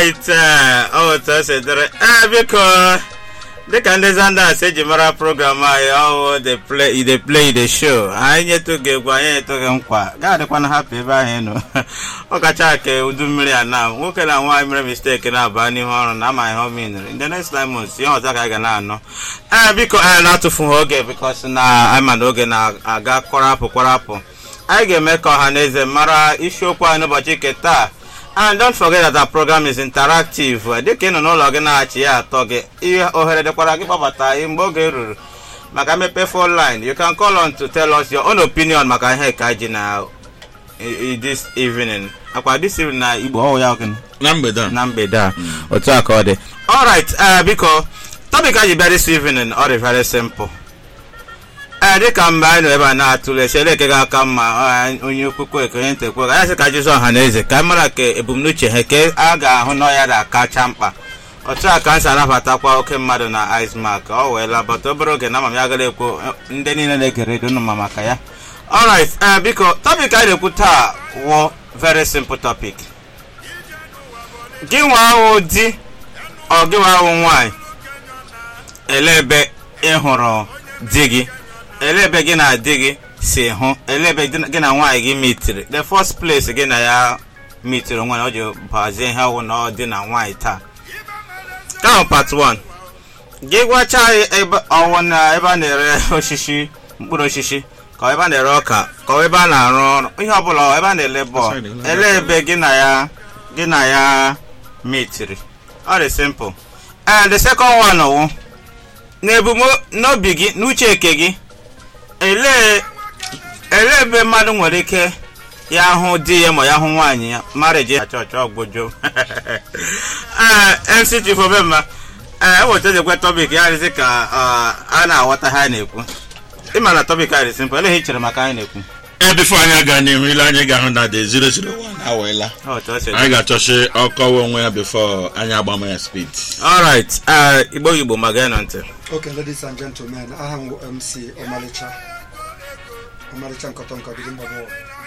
alright ọ otu o si dịrị ee biko dịka ndị zandas eji mara program anyị ọwụ the play the play the show anyị nyetụ gị egwu anyị nyetụ gị nkwa ga-adịkwana hapụ ebe ahụ ịnụ ọ kacha ka udu mmiri a na nwoke na nwaanyị mere mistake na-aba n'ihu ọrụ na amaghị ihe omenere ndị next time months ihe ọzọ ka anyị ga na-anọ ee biko anyị na-atụfughị oge bikos na anyị ma na oge na-aga kwarapụ kwarapụ anyị ga-eme ka ọha na eze mara isiokwu anyị n'ụbọchị nke taa and don't forget that our program is interactive dịka ị nọ n'ụlọ gị na-achị ya atọ gị ihe ohere dịkwara gị kpọbata anyị mgbe oge ruru maka mmepe phone line you can call on to tell us your own opinion maka ihe ka ji na i- i- this evening akwa this evening na igbo ọwụ ya gịnị na mgbede a na mgbede a otu a ka ọ dị alright uh, biko topic anyị bịa this evening ọ dị very simple ee dịka mgbe anyị nọ ebe a na-atụle chele eke ga-aka mma ọ, onye okwukwe eke onye ntekwe anyị sị ka jụzụ ọha na eze ka anyị mara ka ebumnuche ha ke a ga-ahụ na ọya ga-akacha mkpa otu a ka anyị si anabatakwa oke mmadụ na icemark ọ weela bata obere oge na ama m ya gara ekwu ndị niile na-ege redio nụ ma maka ya alright ee biko topic anyị na-ekwu taa wụ very simple topic gị nwa ahụ di ọ gị nwa ahụ nwaanyị ele ebe ị hụrụ di gị ele ebe gị na di gị si hụ ele ebe di- gị na nwaanyị gị mitiri the first place gị na ya mitiri onwe na ọ ji bazie ihe ọwụ na ọ dị na nwaanyị taa ahụ part 1 gị gwacha anyị ebe ọwụ na ebe a na-ere osisi mkpụrụ osisi ka ọ ebe a na-ere ọka ka ọ ebe a na-arụ ọrụ ihe ọbụla ọ ebe a na-ele bọọlụ ele ebe gị na ya gị na ya mitiri ọ dị simple and the second one wụ n'ebumnobi gị n'uche eke gị elee elee ebe mmadụ nwere ike ya hụ di ya ma ya hụ nwaanyị ya marriage chọọchị ọgbojo ee mc chief obemma ee eweta ekwe topic ya dịzị ka ọ, a na-aghọta ha na-ekwu ịma na topic a dị simple elee ihe i chere maka anyị na-ekwu ee bifo anyị aga n'ihu ile anyị ga-ahụ na de 001 awela Ọ, otu o si dị. anyị ga-achọchi ọkọwa onwe ya bifo anyị agbama ya speed alright ee igbo igbo ma gee nọ ntị Okay, ladies and gentlemen, aha m bụ MC Ọmalịcha Ọmalịcha nkọtọ nkọ dịgị mgbagbo